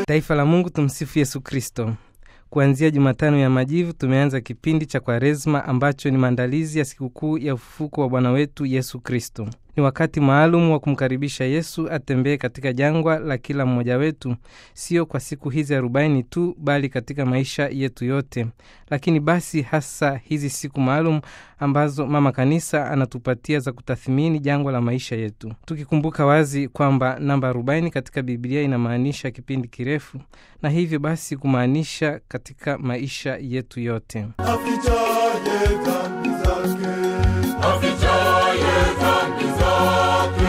Taifa la Mungu, tumsifu Yesu Kristo. Kuanzia Jumatano ya Majivu tumeanza kipindi cha Kwaresma ambacho ni maandalizi ya sikukuu ya ufufuko wa Bwana wetu Yesu Kristo. Ni wakati maalum wa kumkaribisha Yesu atembee katika jangwa la kila mmoja wetu, sio kwa siku hizi arobaini tu, bali katika maisha yetu yote. Lakini basi hasa hizi siku maalum ambazo Mama Kanisa anatupatia za kutathimini jangwa la maisha yetu, tukikumbuka wazi kwamba namba arobaini katika Biblia inamaanisha kipindi kirefu, na hivyo basi kumaanisha katika maisha yetu yote. Afichaye dhambi zake, afichaye dhambi zake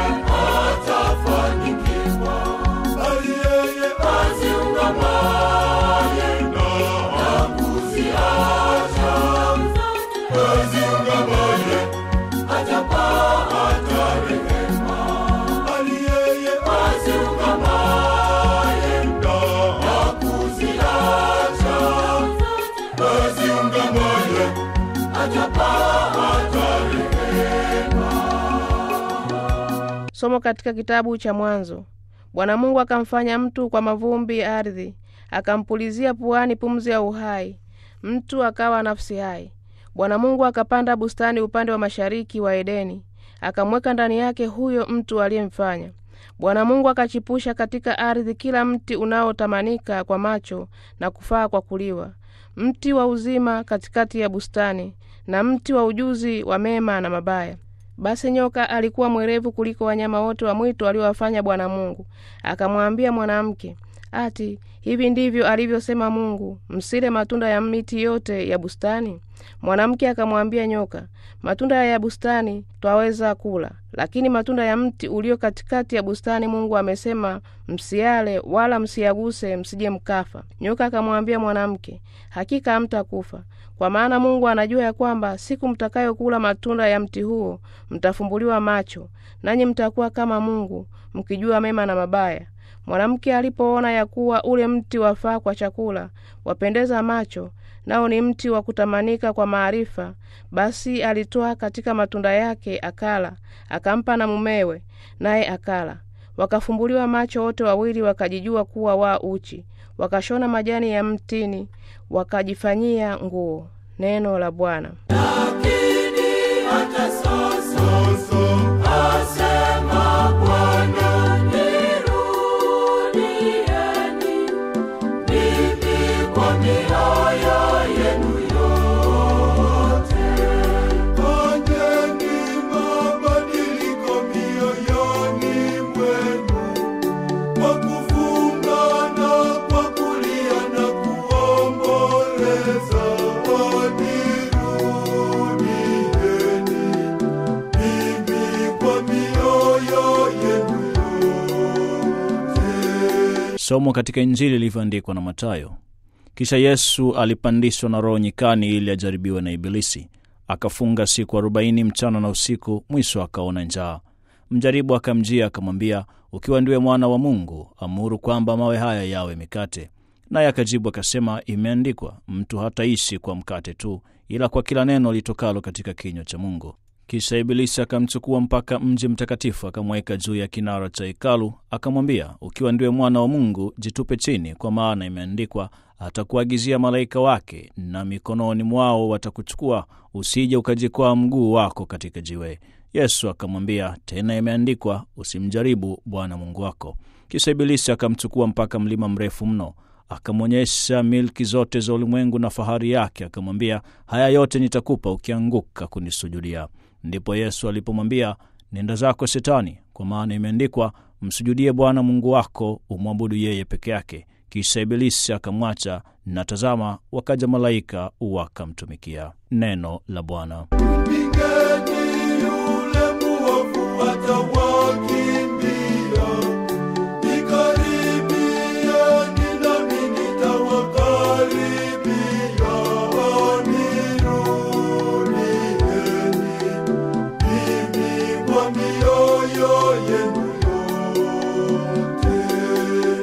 atafanikiwa, bali yeye aziungamaye na kuziacha, aziungamaye atapata rehema, bali yeye aziungamaye na kuziacha, aziungamaye atapata Somo katika kitabu cha Mwanzo. Bwana Mungu akamfanya mtu kwa mavumbi ya ardhi, akampulizia puani pumzi ya uhai, mtu akawa nafsi hai. Bwana Mungu akapanda bustani upande wa mashariki wa Edeni, akamweka ndani yake huyo mtu aliyemfanya. Bwana Mungu akachipusha katika ardhi kila mti unaotamanika kwa macho na kufaa kwa kuliwa, mti wa uzima katikati ya bustani, na mti wa ujuzi wa mema na mabaya. Basi nyoka alikuwa mwerevu kuliko wanyama wote wa mwitu aliowafanya Bwana Mungu. Akamwambia mwanamke, ati hivi ndivyo alivyosema Mungu, msile matunda ya miti yote ya bustani? Mwanamke akamwambia nyoka, matunda ya bustani twaweza kula, lakini matunda ya mti ulio katikati ya bustani Mungu amesema msiale, wala msiyaguse, msije mkafa. Nyoka akamwambia mwanamke, hakika hamtakufa, kwa maana Mungu anajua ya kwamba siku mtakayokula matunda ya mti huo mtafumbuliwa macho, nanyi mtakuwa kama Mungu, mkijua mema na mabaya. Mwanamke alipoona ya kuwa ule mti wafaa kwa chakula, wapendeza macho, nao ni mti wa kutamanika kwa maarifa, basi alitoa katika matunda yake akala, akampa na mumewe, naye akala. Wakafumbuliwa macho wote wawili, wakajijua kuwa wa uchi, wakashona majani ya mtini, wakajifanyia nguo. Neno la Bwana. Lakini hata sasa asema Bwana, nirudieni mimi kwa mioyo yenu yote. fanyeni mabadiliko mioyoni mwenu, kwa kufunga na kwa kulia na kuomboleza, nirudieni mimi kwa mioyo yenu yote. Somo katika Injili ilivyoandikwa na Mathayo. Kisha Yesu alipandishwa na Roho nyikani ili ajaribiwe na Ibilisi. Akafunga siku arobaini mchana na usiku, mwisho akaona njaa. Mjaribu akamjia akamwambia, ukiwa ndiwe mwana wa Mungu, amuru kwamba mawe haya yawe mikate. Naye akajibu akasema, imeandikwa, mtu hataishi kwa mkate tu, ila kwa kila neno litokalo katika kinywa cha Mungu. Kisha Ibilisi akamchukua mpaka mji mtakatifu, akamweka juu ya kinara cha hekalu, akamwambia, ukiwa ndiwe mwana wa Mungu, jitupe chini, kwa maana imeandikwa, atakuagizia malaika wake, na mikononi mwao watakuchukua, usije ukajikwaa mguu wako katika jiwe. Yesu akamwambia tena, imeandikwa, usimjaribu Bwana Mungu wako. Kisha Ibilisi akamchukua mpaka mlima mrefu mno akamwonyesha milki zote za ulimwengu na fahari yake, akamwambia, haya yote nitakupa ukianguka kunisujudia. Ndipo Yesu alipomwambia, nenda zako Shetani, kwa maana imeandikwa, msujudie Bwana Mungu wako, umwabudu yeye peke yake. Kisha Ibilisi akamwacha, na tazama, wakaja malaika wakamtumikia. Neno la Bwana. Mpigeni yule muovu atawakimbia, nikaribieni nami nitawakaribia. Nirudieni mimi kwa mioyo yenu yote.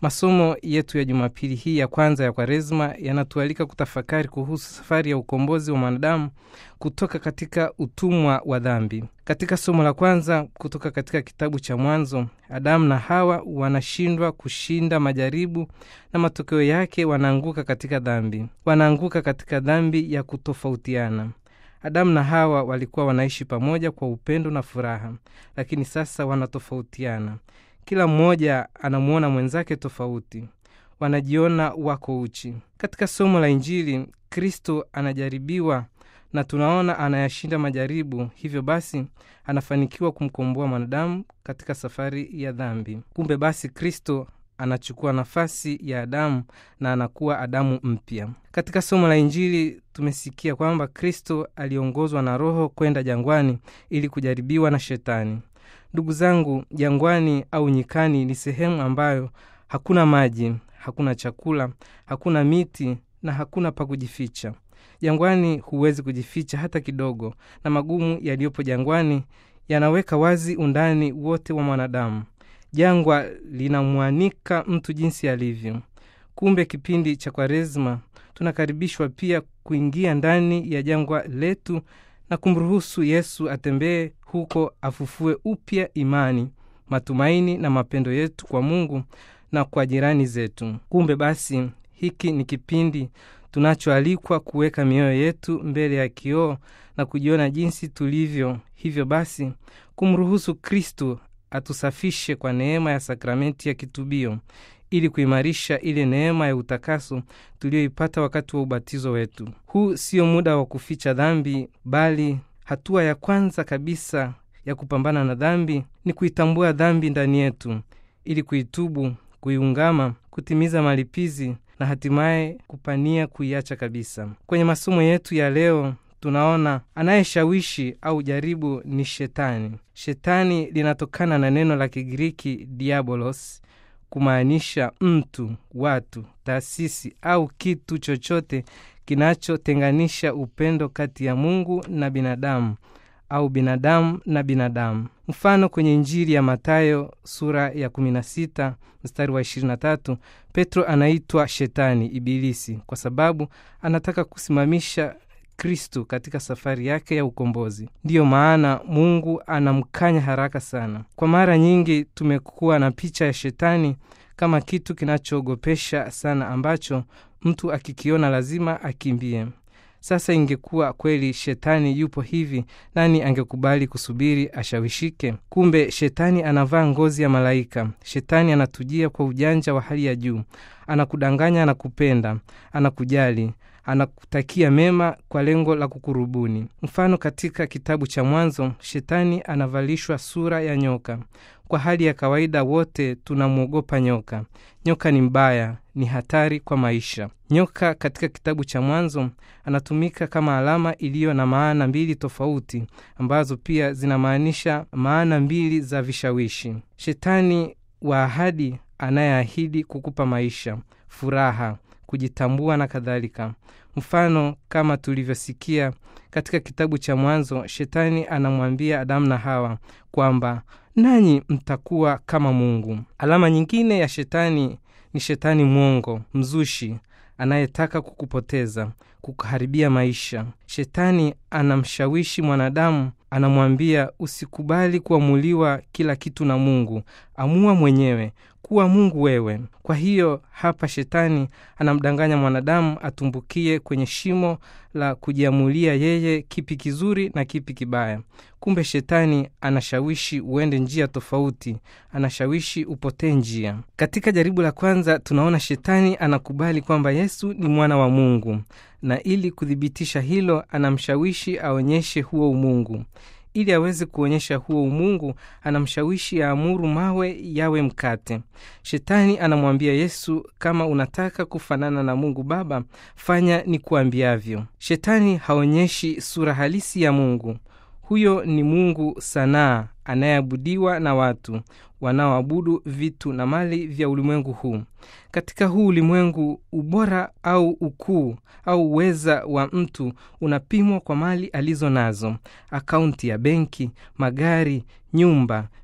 masomo yetu ya jumapili hii ya kwanza ya kwaresma yanatualika kutafakari kuhusu safari ya ukombozi wa mwanadamu kutoka katika utumwa wa dhambi katika somo la kwanza kutoka katika kitabu cha mwanzo adamu na hawa wanashindwa kushinda majaribu na matokeo yake wanaanguka katika dhambi wanaanguka katika dhambi ya kutofautiana adamu na hawa walikuwa wanaishi pamoja kwa upendo na furaha lakini sasa wanatofautiana kila mmoja anamwona mwenzake tofauti wanajiona wako uchi katika somo la injili kristo anajaribiwa na tunaona anayashinda majaribu hivyo basi anafanikiwa kumkomboa mwanadamu katika safari ya dhambi kumbe basi kristo anachukua nafasi ya adamu na anakuwa adamu mpya katika somo la injili tumesikia kwamba kristo aliongozwa na roho kwenda jangwani ili kujaribiwa na shetani ndugu zangu jangwani au nyikani ni sehemu ambayo hakuna maji hakuna chakula hakuna miti na hakuna pa kujificha jangwani huwezi kujificha hata kidogo na magumu yaliyopo jangwani yanaweka wazi undani wote wa mwanadamu jangwa linamwanika mtu jinsi alivyo kumbe kipindi cha kwaresma tunakaribishwa pia kuingia ndani ya jangwa letu na kumruhusu yesu atembee huko afufue upya imani matumaini na mapendo yetu kwa mungu na kwa jirani zetu kumbe basi hiki ni kipindi tunachoalikwa kuweka mioyo yetu mbele ya kioo na kujiona jinsi tulivyo hivyo basi kumruhusu kristu atusafishe kwa neema ya sakramenti ya kitubio ili kuimarisha ile neema ya utakaso tuliyoipata wakati wa ubatizo wetu huu sio muda wa kuficha dhambi bali hatua ya kwanza kabisa ya kupambana na dhambi ni kuitambua dhambi ndani yetu ili kuitubu kuiungama kutimiza malipizi na hatimaye kupania kuiacha kabisa kwenye masomo yetu ya leo tunaona anayeshawishi au jaribu ni shetani shetani linatokana na neno la kigiriki diabolos kumaanisha mtu watu taasisi au kitu chochote kinachotenganisha upendo kati ya mungu na binadamu au binadamu na binadamu mfano kwenye injili ya matayo sura ya 16 mstari wa 23 petro anaitwa shetani ibilisi kwa sababu anataka kusimamisha kristu katika safari yake ya ukombozi ndiyo maana mungu anamkanya haraka sana kwa mara nyingi tumekuwa na picha ya shetani kama kitu kinachoogopesha sana ambacho mtu akikiona lazima akimbie sasa ingekuwa kweli shetani yupo hivi nani angekubali kusubiri ashawishike kumbe shetani anavaa ngozi ya malaika shetani anatujia kwa ujanja wa hali ya juu anakudanganya anakupenda anakujali anakutakia mema kwa lengo la kukurubuni mfano katika kitabu cha mwanzo shetani anavalishwa sura ya nyoka kwa hali ya kawaida wote tunamwogopa nyoka nyoka ni mbaya ni hatari kwa maisha nyoka katika kitabu cha mwanzo anatumika kama alama iliyo na maana mbili tofauti ambazo pia zinamaanisha maana mbili za vishawishi shetani wa ahadi anayeahidi kukupa maisha furaha kujitambua na kadhalika mfano kama tulivyosikia katika kitabu cha mwanzo shetani anamwambia adamu na hawa kwamba nanyi mtakuwa kama mungu alama nyingine ya shetani ni shetani mwongo mzushi anayetaka kukupoteza kukuharibia maisha shetani anamshawishi mwanadamu anamwambia usikubali kuamuliwa kila kitu na mungu amua mwenyewe kuwa mungu wewe kwa hiyo hapa shetani anamdanganya mwanadamu atumbukie kwenye shimo la kujiamulia yeye kipi kizuri na kipi kibaya kumbe shetani anashawishi uende njia tofauti anashawishi upotee njia katika jaribu la kwanza tunaona shetani anakubali kwamba yesu ni mwana wa mungu na ili kuthibitisha hilo anamshawishi aonyeshe huo umungu ili aweze kuonyesha huo umungu anamshawishi aamuru mawe yawe mkate shetani anamwambia yesu kama unataka kufanana na mungu baba fanya ni kuambiavyo shetani haonyeshi sura halisi ya mungu huyo ni mungu sanaa anayeabudiwa na watu wanaoabudu vitu na mali vya ulimwengu huu katika huu ulimwengu ubora au ukuu au uweza wa mtu unapimwa kwa mali alizo nazo akaunti ya benki magari nyumba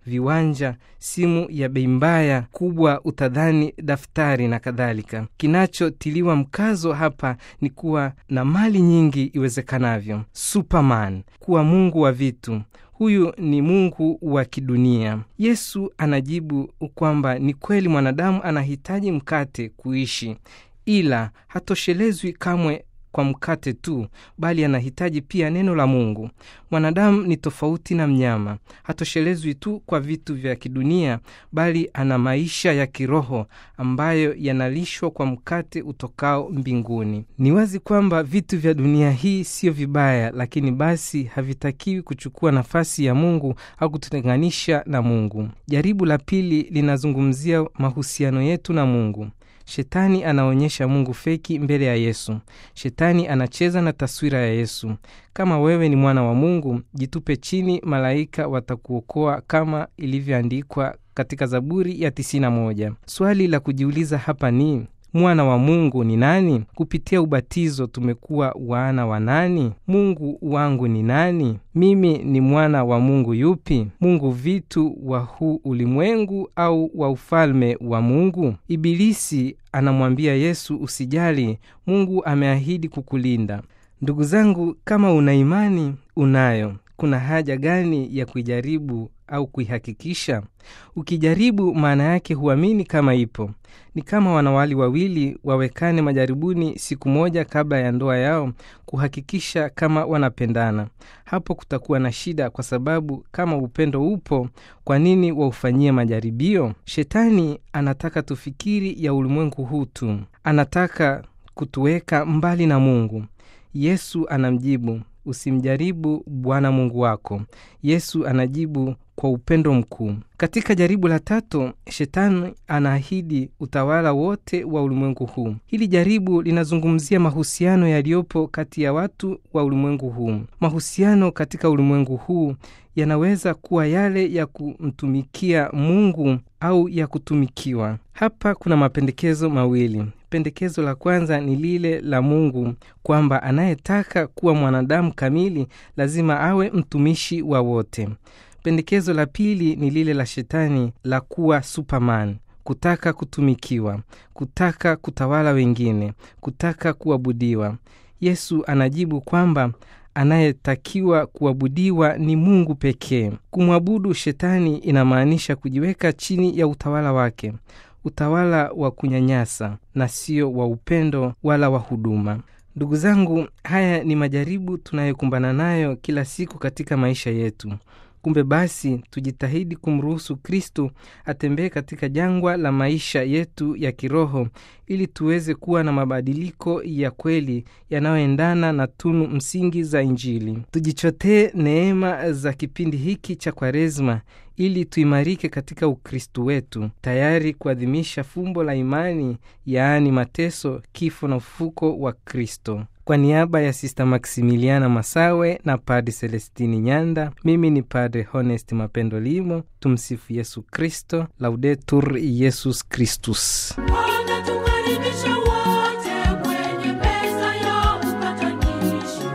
viwanja, simu ya bei mbaya kubwa, utadhani daftari na kadhalika. Kinachotiliwa mkazo hapa ni kuwa na mali nyingi iwezekanavyo. Superman, kuwa mungu wa vitu huyu ni mungu wa kidunia. Yesu anajibu kwamba ni kweli mwanadamu anahitaji mkate kuishi, ila hatoshelezwi kamwe kwa mkate tu, bali anahitaji pia neno la Mungu. Mwanadamu ni tofauti na mnyama, hatoshelezwi tu kwa vitu vya kidunia, bali ana maisha ya kiroho ambayo yanalishwa kwa mkate utokao mbinguni. Ni wazi kwamba vitu vya dunia hii sio vibaya, lakini basi havitakiwi kuchukua nafasi ya Mungu au kututenganisha na Mungu. Jaribu la pili linazungumzia mahusiano yetu na Mungu. Shetani anaonyesha Mungu feki mbele ya Yesu. Shetani anacheza na taswira ya Yesu. Kama wewe ni mwana wa Mungu, jitupe chini, malaika watakuokoa kama ilivyoandikwa katika Zaburi ya 91. Swali la kujiuliza hapa ni mwana wa Mungu ni nani? Kupitia ubatizo tumekuwa wana wa nani? Mungu wangu ni nani? Mimi ni mwana wa Mungu yupi? Mungu vitu wa huu ulimwengu au wa ufalme wa Mungu? Ibilisi anamwambia Yesu, usijali, Mungu ameahidi kukulinda. Ndugu zangu, kama una imani, unayo, kuna haja gani ya kuijaribu au kuihakikisha? Ukijaribu, maana yake huamini kama ipo. Ni kama wanawali wawili wawekane majaribuni siku moja kabla ya ndoa yao, kuhakikisha kama wanapendana. Hapo kutakuwa na shida, kwa sababu kama upendo upo, kwa nini waufanyie majaribio? Shetani anataka tufikiri ya ulimwengu huu tu, anataka kutuweka mbali na Mungu. Yesu anamjibu, usimjaribu Bwana Mungu wako. Yesu anajibu kwa upendo mkuu. Katika jaribu la tatu, shetani anaahidi utawala wote wa ulimwengu huu. Hili jaribu linazungumzia mahusiano yaliyopo kati ya watu wa ulimwengu huu. Mahusiano katika ulimwengu huu yanaweza kuwa yale ya kumtumikia Mungu au ya kutumikiwa. Hapa kuna mapendekezo mawili. Pendekezo la kwanza ni lile la Mungu kwamba anayetaka kuwa mwanadamu kamili lazima awe mtumishi wa wote. Pendekezo la pili ni lile la Shetani la kuwa Superman, kutaka kutumikiwa, kutaka kutawala wengine, kutaka kuabudiwa. Yesu anajibu kwamba anayetakiwa kuabudiwa ni Mungu pekee. Kumwabudu Shetani inamaanisha kujiweka chini ya utawala wake, utawala wa kunyanyasa na sio wa upendo wala wa huduma. Ndugu zangu, haya ni majaribu tunayokumbana nayo kila siku katika maisha yetu. Kumbe basi tujitahidi kumruhusu Kristo atembee katika jangwa la maisha yetu ya kiroho ili tuweze kuwa na mabadiliko ya kweli yanayoendana na tunu msingi za Injili. Tujichotee neema za kipindi hiki cha Kwaresma ili tuimarike katika Ukristu wetu, tayari kuadhimisha fumbo la imani, yaani mateso, kifo na ufufuko wa Kristo. Kwa niaba ya Sista Maksimiliana Masawe na Padre Celestini Nyanda, mimi ni Padre Honest Mapendo Limo. Tumsifu Yesu Kristo, Laudetur Yesus Kristus. Wanatukaribisha wote kwenye meza ya upatanisho.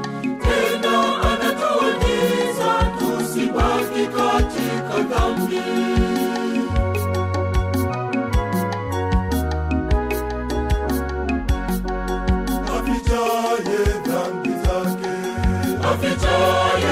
Tena anatuagiza tusibaki katika dhambi. Afichaye dhambi zake Afichaye